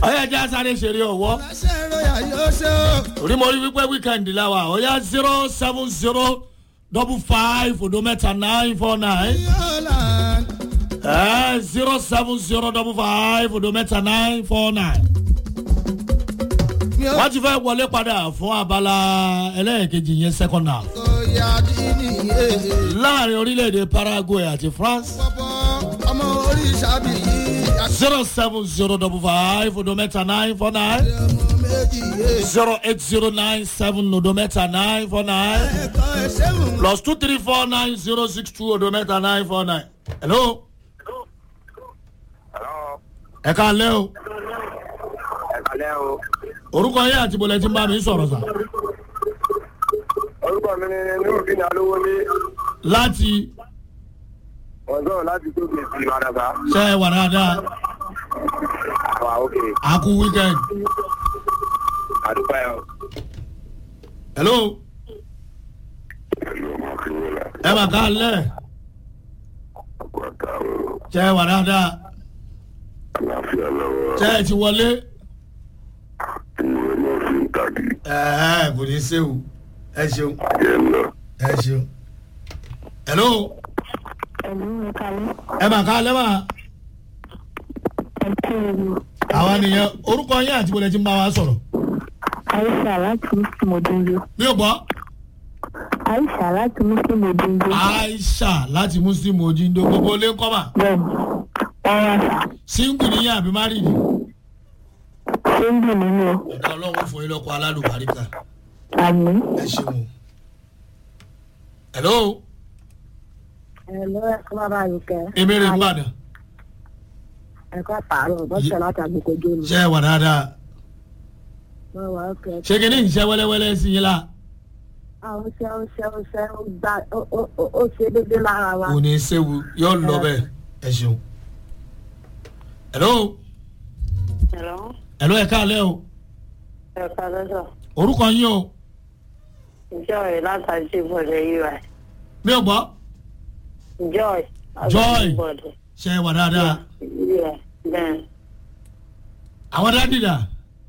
ọyọ ẹjẹ sáré ṣeré ọwọ láṣẹ ìròyà yóò ṣe o. orí mo rí wípé wíkẹ́ndì láwa ọyọ zero seven zero double five odo mẹ́ta nine four nine yọ̀ọ̀lá zero seven zero double five odo mẹ́ta nine four nine. mi ò wọ́n ti fẹ́ wọlé padà fún abala ẹlẹ́ẹ̀kejì yẹn second half kò yá dídì yé. láàrin orílẹ̀-èdè paraguay àti france pọ̀pọ̀ ọmọ oríṣà bí yìí àti zero seven zero double five odo mẹ́ta nine four nine ọmọ méjì yé. zero eight zero nine seven odo mẹ́ta nine four nine ẹ̀kọ́ ẹ̀ṣẹ̀ mú. plus two three four nine zero six two odo mẹ́ta nine four nine. hello Hello, ẹ ká lẹ́ o ẹ kálẹ́ o. orúkọ yẹn àti bọ̀lẹ̀ tí ń bá mi sọ̀rọ̀ sà Orúkọ mi ni Nurudin Alówólé. láti Wọ́n sọ̀rọ̀ láti tóbi sí Ìbàdàbà. ṣe é wà dáadáa Àwa òkè. àkú weekend Àdúgbò ẹ̀ o. hello ẹ mà ká lẹ́ ṣe é wà dáadáa àlàáfíà lọ́wọ́ ṣe é ti wọlé ìwé náà fi ń tàbí ẹ kò ní í ṣe o ẹ ṣeun jẹ́ lọ. ẹ ṣeun hello Ẹ̀lú ìkàlẹ́ ẹ mà ká lẹ́ mà ẹ̀kú ewu. àwọn nìyẹn orúkọ yẹn àti bọ̀lẹ̀ tí ń bá wa sọ̀rọ̀ Aisha láti Muslim Odunjo. mi ò gbọ́ Aisha láti Muslim Odunjo. aisha láti muslim ojindo gbogbo ilé ń kọ́ mà Bẹ́ẹ̀ni, wọ́n wá sà. single nìyẹn àbí married Ṣé ń dùn nínú o? ọ̀dà ọlọ́run fún yín lọ́kọ̀ alálùbáríkà Àmì. ẹ ṣeun hello Ẹ̀lú ẹ̀kọ́ bàbá yìí kẹ́. èmi rè ń bàdàn Ẹ̀kọ́ pààrọ̀ bọ́sẹ̀ láti àgbèkò jóni. ṣe é wà dáadáa Wọ́n wà ókè. ṣé kí ni ìṣe wẹ́lẹ́wẹ́lẹ́ sí yín la Àwọn ṣe ó ṣe ó ṣe ó gbà ó- ó ó- ó ṣe déédéé lára wa. kò ní í séwu yóò lọ bẹ́ẹ̀ ẹ ṣeun hello Ẹ̀lọ́ hello ẹ káàlẹ́ o ẹ̀ka lọ́sọ̀. orúkọ yín o Joy látàjí ìbọ̀dẹ̀ yìí wà. mi ò gbọ́ Joy. Joy. ṣe é wà dáadáa Bẹ́ẹ̀. àwọn dádì dà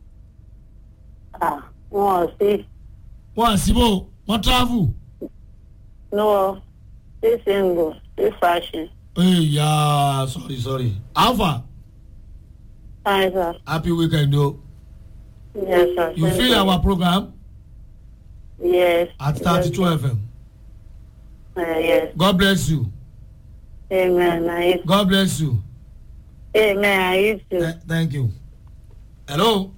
Wọ́n ò sí. wọ́n à síbò wọ́n travel No, this single, this fashion. eya sorry sorry alpha Hi, sir. happy weekend o Yes, sir. you Thank feel our program Yes. at thirty two fm Uh, yes. god bless you Amen. I used god bless you Amen. I used to. Th- thank you hello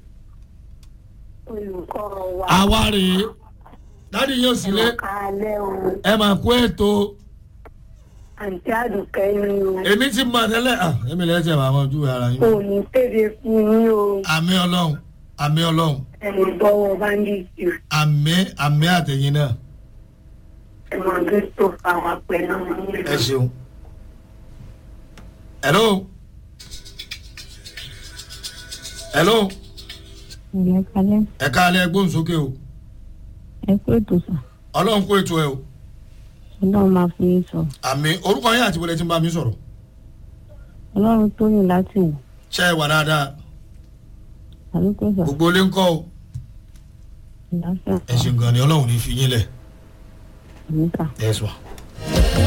Olùkọ́ wa. àwa rèé dádì yóò sílé Kálẹ̀ o. ẹ máa kó ètò Àǹtí Àdùkẹ́ ni o. èmi ti mọ tẹ́lẹ̀ ah èmi lẹ́yìn tí ẹ máa mọ ojú ara yín Kò ní kéde fún yín o. àmì ọlọ́run àmì ọlọ́run Ẹ̀rù bọ́wọ́ báńdíìtì. àmì àmì àtẹ̀yìn náà Ẹ̀mọ̀ tó tó fà wá pẹ̀lú yín. ẹ ṣeun hello hello Ìyẹn kalẹ́. ẹ káalẹ́ gbóhùn sókè o Ẹ kú ètò sà. ọlọ́run kó ètò ẹ o Ọlọ́run máa fi yín sọ. àmì orúkọ yín àti wọlé tí ń bá mi sọ̀rọ̀ Ọlọ́run tó yìn láti wò. ṣe é wà dáadáa Àdúgbò sà. gbogbo ilé ń kọ́ o Ìlàsà. ẹ ṣe gan ni ọlọ́run ní fi yín lẹ̀ Àmì sà. ẹ sọ.